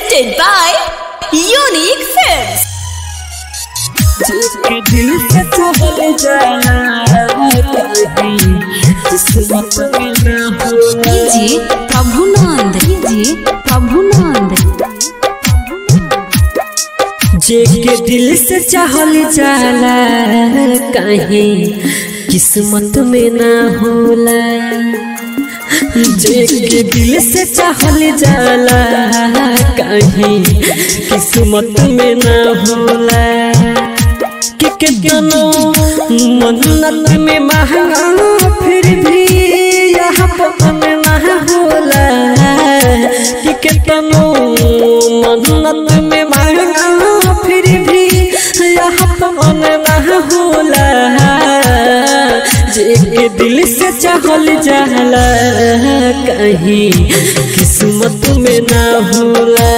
presented by Unique Films. जिसके दिल से चहल जाना कहीं किस्मत में न हो डीजे प्रभुनंद डीजे प्रभुनंद जिसके दिल से चहल जाला कहीं किस्मत में न होला जिसके दिल से चहल जाला कहीं किस्मत में न होला कि कितनो मन्नत में महंगा फिर भी यहाँ पवन ना होला कि कितनो मन्नत में महंगा फिर भी यहाँ पवन ना होला जे के दिल से चहल जाला कहीं किस्मत में ना होला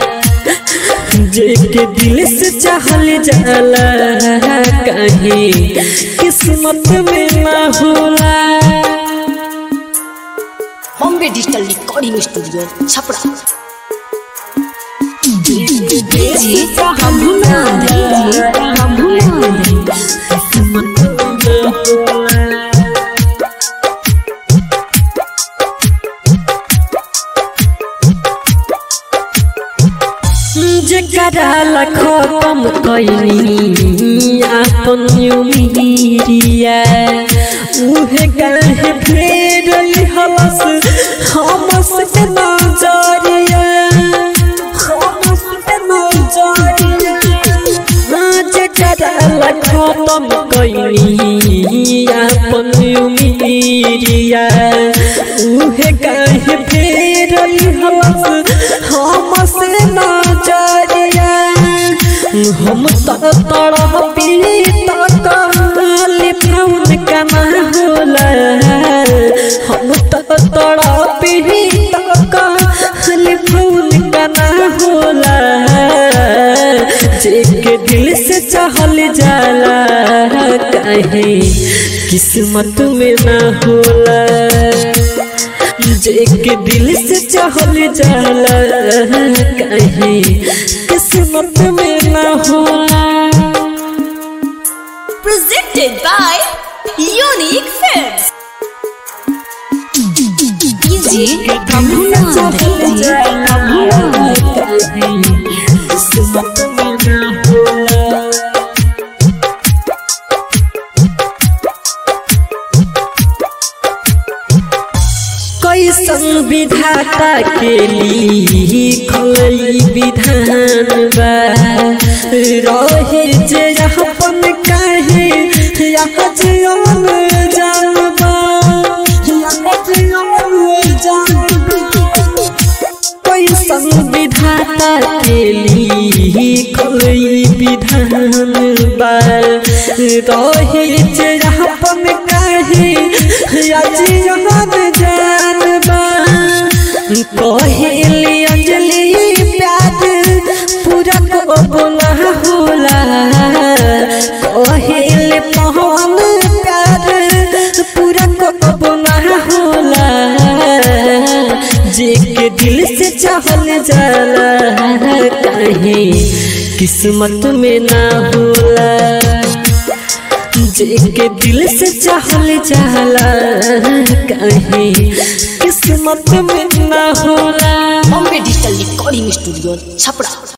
जेके दिल से चाहल जाला कहीं किस्मत में ना होला Bombay Digital Recording Studio, Chapra. DJ Prabhunand DJ Prabhunand किस्मत में ना होला जकरा लखो कम कैनी आपन उमिरिया उहे काहे फेर हवस हमस के नजरिया हमस के नजरिया जकरा लखो कम कैनी आपन उमिरिया उहे काहे फेर हवस हमस नजरिया हम त तरह पीता काली फाउन कना होला हम त तरह पीता काली फाउन कना होला जेके दिल से चाहल जाला कहे किस्मत में ना होला जेके दिल से चाहल जाला कहीं किस्मत में ना होला Presented by Unique Films. DJ Prabhunand DJ Prabhunand कहीं किस्मत में ना होला कैसन विधाता के लिखल विधान बा रहे जे अपन काहे यहाँ जीवन जानबा यहाँ जीवन जानबा कैसन विधाता के लिखल विधान बा रहे जे अपन काहे या जीवन जानबा कहेली अंजलि प्यार पूरा को बोला होला कहेली पवन प्यार पूरा को बोला होला जे के दिल से चाहल जाला कहीं किस्मत में ना होला जेके दिल से चाहल जाला कहीं किस्मत में ना होला Bombay Digital Recording Studio, Chapra.